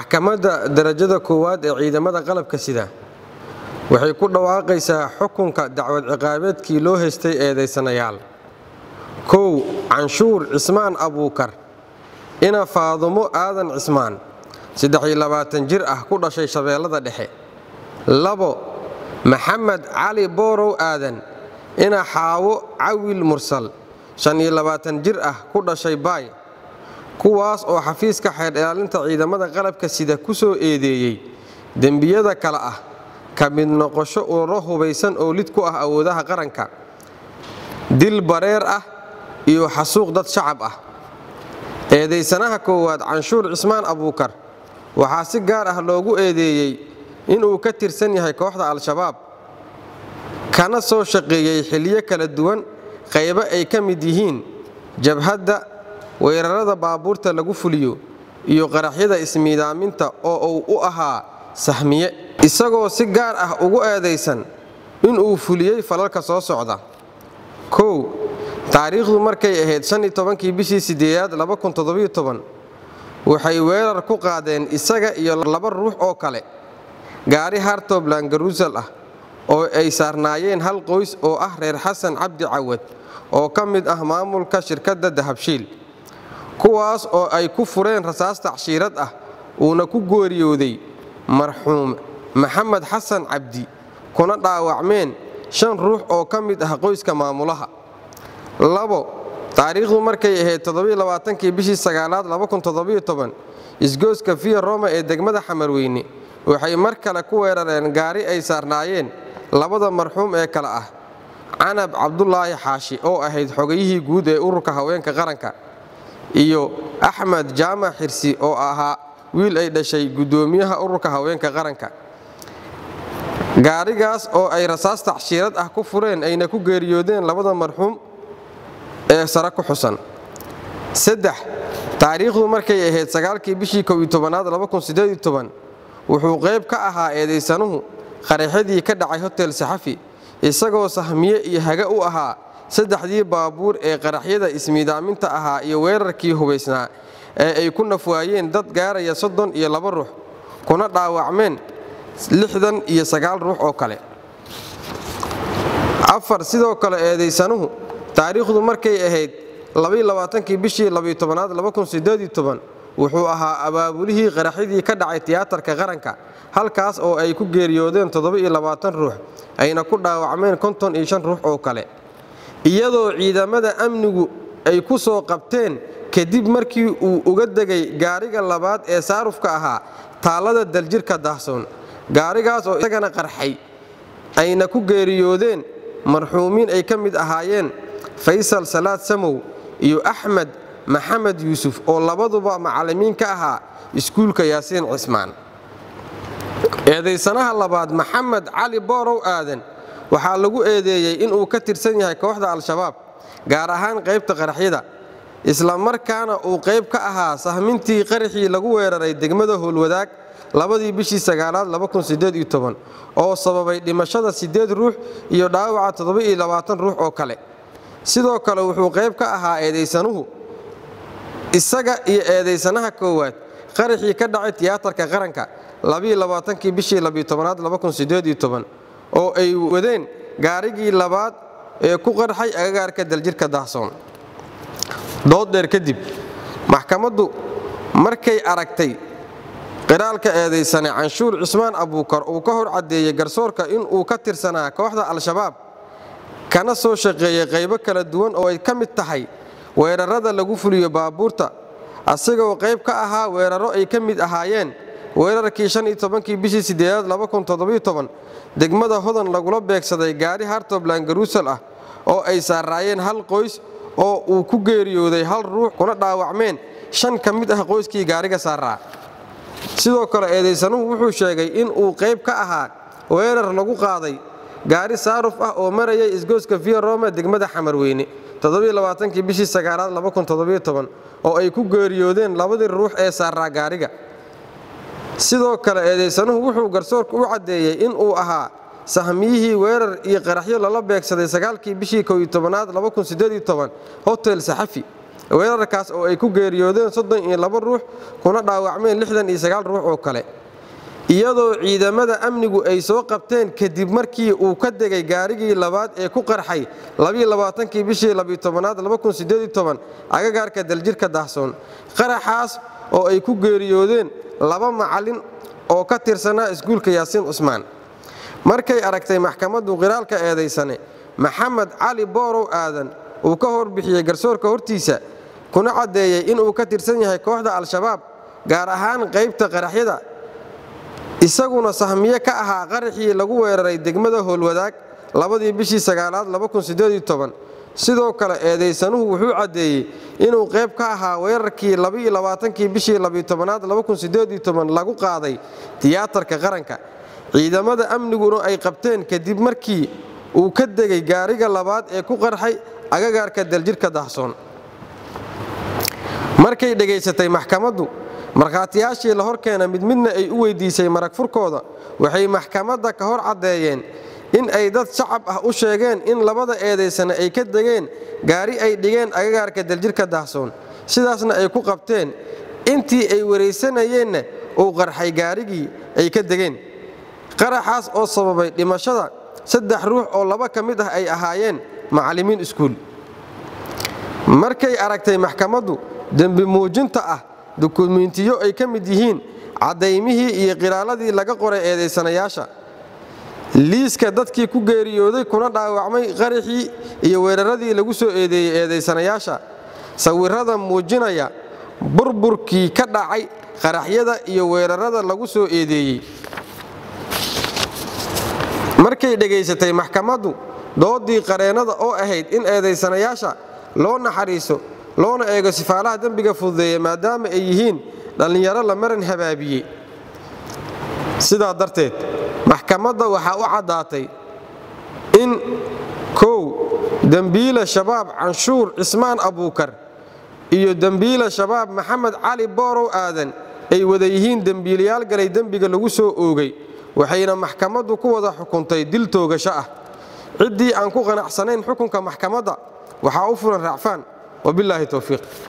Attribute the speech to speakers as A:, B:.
A: maxkamadda darajada koowaad ee ciidamada qalabka sida waxay ku dhawaaqaysaa xukunka dacwad ciqaabeedkii loo haystay eedaysanayaal kow canshuur cismaan abuukar ina faadumo aadan cismaan jir ah ku dhashay shabeellada dhexe labo maxamed cali boorow aadan ina xaawo cawil mursal jir ah ku dhashay baay kuwaas oo xafiiska xeer ilaalinta ciidamada qalabka sida ku soo eedeeyey dembiyada kale ah ka mid noqosho ururo hubaysan oo lid ku ah awoodaha qaranka dil bareer ah iyo xasuuq dad shacab ah eedaysanaha koowaad canshuur cismaan abuukar waxaa si gaar ah loogu eedeeyey inuu ka tirsan yahay kooxda al-shabaab kana soo shaqeeyey xilyo kala duwan qaybo ay ka mid yihiin jabhadda weerarada baabuurta lagu fuliyo iyo qaraxyada ismiidaaminta oo uu u ahaa sahmiye isagoo si gaar ah ugu eedaysan inuu fuliyey falalka soo socda kow taariikhdu markay ahayd kii bishii sideedaad waxay weerar ku qaadeen isaga iyo laba ruux oo kale gaari hartobland garuusal ah oo ay saarnaayeen hal qoys oo ah reer xasan cabdi cawad oo ka mid ah maamulka shirkadda dahabshiil kuwaas oo ay ku fureen rasaas tacshiirad ah uuna ku gooriyooday marxuum maxamed xasan cabdi kuna dhaawacmeen shan ruux oo ka mid ah qoyska maamulaha labo taariikhdu markay ahayd kii bishii sagaalaad isgooska fiya roma ee degmada xamarweyne waxay mar kale ku weerareen gaari ay saarnaayeen labada marxuum ee kale ah canab cabdulaahi xaashi oo ahayd xogayihii guud ee ururka haweenka qaranka iyo axmed jaamac xirsi oo ahaa wiil ay dhashay guddoomiyaha ururka haweenka qaranka gaarigaas oo ay rasaas tacshiirad ah ku fureen ayna ku geeriyoodeen labada marxuum ee sare ku xusan saddex taariikhdu markay ahayd sagaalkii bishii kow iyo tobanaad wuxuu qayb ka ahaa eedaysanuhu qaraxyadii ka dhacay hotel saxafi isagoo sahmiye iyo haga u ahaa saddexdii baabuur ee qaraxyada ismiidaaminta ahaa iyo weerarkii hubaysnaa ee ay ku nafwaayeen dad gaaraya soddon iyo laba ruux kuna dhaawacmeen lixdan iyo sagaal ruux oo kale afar sidoo kale eedaysanuhu taariikhdu markay ahayd kii bishii aad wuxuu ahaa abaabulihii qaraxyadii ka dhacay tiyaatarka qaranka halkaas oo ay ku geeriyoodeen ruux ayna ku dhaawacmeen ruux oo kale iyadoo ciidamada amnigu ay ku soo qabteen kadib markii uu uga degay gaariga labaad ee saarufka ahaa taallada daljirka daahsoon gaarigaas oo isagana qarxay ayna ku geeriyoodeen marxuumiin ay ka mid ahaayeen faysal salaad samow iyo axmed maxamed yuusuf oo labaduba macallimiin ka ahaa iskuulka yaasiin cismaan eedaysanaha labaad maxamed cali boorow aadan waxaa lagu eedeeyey inuu ka tirsan yahay kooxda al-shabaab gaar ahaan qaybta qaraxyada isla markaana uu qayb ka ahaa sahmintii qaraxii lagu weeraray degmada howlwadaag labadii bishii sagaalaad oo sababay dhimashada siddeed ruux iyo dhaawaca ruux oo kale sidoo kale wuxuu qayb ka ahaa eedaysanuhu isaga iyo eedaysanaha koowaad qaraxii ka dhacay tiyaatarka qaranka kii bishii aad oo ay wadeen gaarigii labaad ee ku qarxay agagaarka daljirka daahsoon dooddheer kadib maxkamaddu markay aragtay qiraalka eedaysane canshuur cismaan abuukar uu ka hor caddeeyey garsoorka inuu ka tirsanaa kooxda al-shabaab kana soo shaqeeyey qaybo kala duwan oo ay ka mid tahay weerarada lagu fuliyo baabuurta asigoo qayb ka ahaa weeraro ay ka mid ahaayeen weerarkii kii bishii sideedaad degmada hodan lagula beegsaday gaari hartobland garuusal ah oo ay saaraayeen hal qoys oo uu ku geeriyooday hal ruux kuna dhaawacmeen shan ka mid ah qoyskii gaariga saaraa sidoo kale eedaysanuhu wuxuu sheegay in uu qayb ka ahaa weerar lagu qaaday gaari saaruf ah oo marayay isgooska via rome degmada xamarweyne kii bishii sagaalaad oo ay ku geeriyoodeen labadii ruux ee saaraa gaariga sidoo kale eedaysanuhu wuxuu garsoorka u caddeeyey in uu ahaa sahmiyihii weerar iyo qaraxyo lala beegsaday sagaalkii bishii kow tobanaad hotel saxafi weerarkaas oo ay ku geeriyoodeen soddon iyo laba ruux kuna dhaawacmeen lixdan iyo sagaal ruux oo kale iyadoo ciidamada amnigu ay soo qabteen kadib markii uu ka degay gaarigii labaad ee ku qarxay kii bishii aad agagaarka daljirka dahsoon qaraxaas oo ay ku geeriyoodeen laba macallin oo ka tirsanaa iskuulka yaasiin cusmaan markay aragtay maxkamaddu qiraalka eedaysane maxamed cali boorow aadan uu ka horbixiyey garsoorka hortiisa kuna caddeeyey inuu ka tirsan yahay kooxda al-shabaab gaar ahaan qaybta qaraxyada isaguna sahmiye ka ahaa qaraxii lagu weeraray degmada howlwadaag labadii bishii sagaalaad sidoo kale eedaysanuhu wuxuu caddeeyey inuu qayb ka ahaa weerarkii kii bishii aad lagu qaaday tiyaatarka qaranka ciidamada amniguna ay qabteen kadib markii uu ka degay gaariga labaad ee ku qarxay agagaarka daljirka dahsoon markay dhegaysatay maxkamaddu markhaatiyaashii la hor keena mid midna ay u weyddiisay marag furkooda waxay maxkamadda ka hor caddeeyeen in ay dad shacab ah u sheegeen in labada eedaysana ay ka degeen gaari ay dhigeen agagaarka daljirka dahsoon sidaasna ay ku qabteen intii ay waraysanayeenna uu qarxay gaarigii ay ka degeen qaraxaas oo sababay dhimashada saddex ruux oo laba ka mid ah ay ahaayeen macallimiin iskuul markay aragtay maxkamaddu dembi muujinta ah dukumiintiyo ay ka mid yihiin caddaymihii iyo qiraaladii laga qoray eedaysanayaasha liiska dadkii ku geeriyooday kuna dhaawacmay qaraxii iyo weeraradii lagu soo eedeeyey eedaysanayaasha sawirrada muujinaya burburkii ka dhacay qaraxyada iyo weerarada lagu soo eedeeyey markay dhegaysatay maxkamaddu doodii qareennada oo ahayd in eedaysanayaasha loo naxariiso loona eego sifaalaha dembiga fududeeya maadaama ay yihiin dhallinyaro la maran habaabiyey sidaa darteed maxkamadda waxaa u caddaatay in kow dembiila shabaab canshuur cismaan abuukar iyo dembiila shabaab maxamed cali boorow aadan ay wada yihiin dembiilayaal galay dembiga lagu soo oogay waxayna maxkamaddu ku wada xukuntay dil toogasho ah ciddii aan ku qanacsanayn xukunka maxkamadda waxaa u furan raacfaan wabilaahi towfiiq